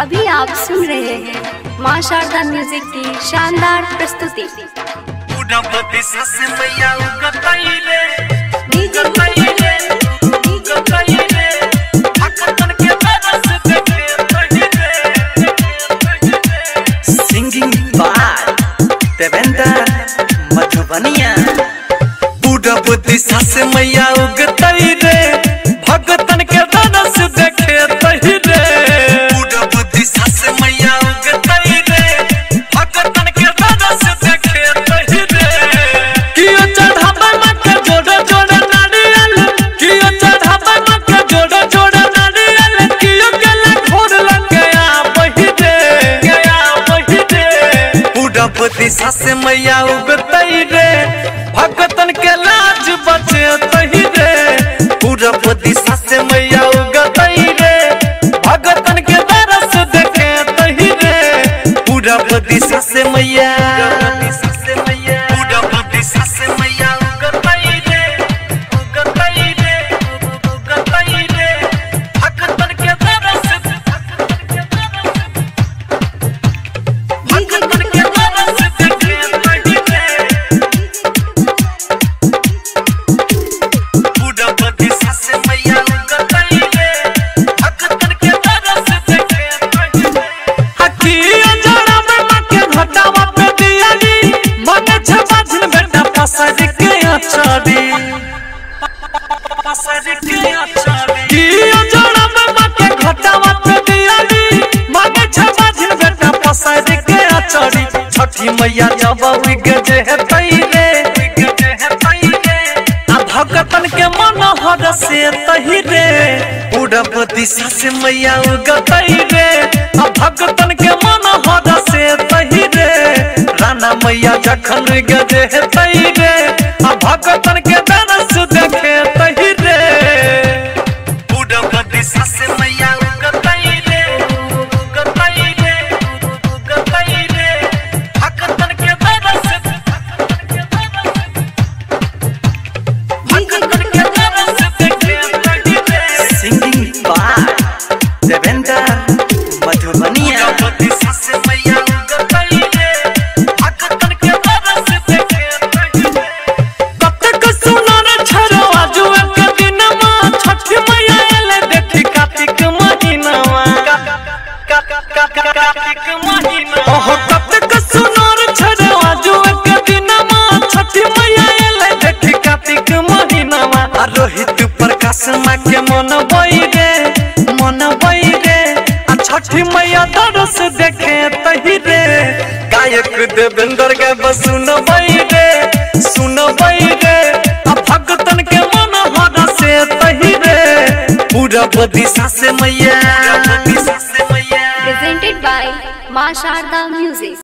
अभी आप सुन रहे हैं माँ शारदा म्यूजिक की शानदार प्रस्तुति उड़पति सस मैया उगतैले डीजे उगतैले उगतैले भक्तन के तरस देखे पहिले सिंगिंग बाय देवेंद्र मधुबनिया उड़पति सस मैया उगतैले भक्तन के तरस देखे पहिले उड़पति सस मैया उगतैले भक्तन के तरस देखे पहिले कियो चढ़ावा मक्का जोड़ा जोड़ा नारियल कियो चढ़ावा मक्का जोड़ा जोड़ा नारियल कियो गला घोर लग गया वही रे गया वही रे उड़पति सास मैया उगतई रे भगतन के लाज बचे तही रे उड़पति सास मैया उगतई रे भगतन के दरस देखे तही रे उड़पति सास मैया उड़पति सास मैया उगतई रे उगतई रे उगतई रे भगतन के दरस भगतन के दरस भगतन के दरस देखे तही रे उड़पति सास मैया उगतई रे भगतन के दरस देखे तही रे हकिया जड़ा में मके घटावा पे दियाली मने छबा झिन बेटा पसर के अचारी पसर के अचारी किया जड़ा में मके घटावा पे दियाली मने छबा झिन बेटा पसर के अचारी छठी मैया जब उग जे है तैरे उग जे है तैरे आ भगतन के मन हर से तही रे उड़ब दिशा से मैया उगतई रे आ भगतन के मन हर से तही रे राना मैया जखन गजे है तही रे आ भगतन के दरस देखे तही रे उड़ब दिशा से मैया उगतई रे उगतई रे उगतई रे भगतन के दरस भगतन के दरस भगतन के दरस देखे तही रे सिंगिंग बाय देवेंद्र मधुबनिया उड़पति सास मैया उगतई रे भगतन के दरस देखे तही रे कब तक सुनर छरवा जो एक दिन मां छठ मैया एले देखी कार्तिक महीनावा कार्तिक महीना ओहो कब तक सुनर छरवा जो एक दिन मां छठ मैया एले देखी कार्तिक महीनावा आ रोहित प्रकाश मां के मन बई रे मन बई रे आ छठी मैया दरस देखे तही रे गायक देवेंद्र के बस सुन बई रे सुन बई रे आ भगतन के मन हर से तही रे पूरा दिशा से मैया presented by माँ शारदा म्यूजिक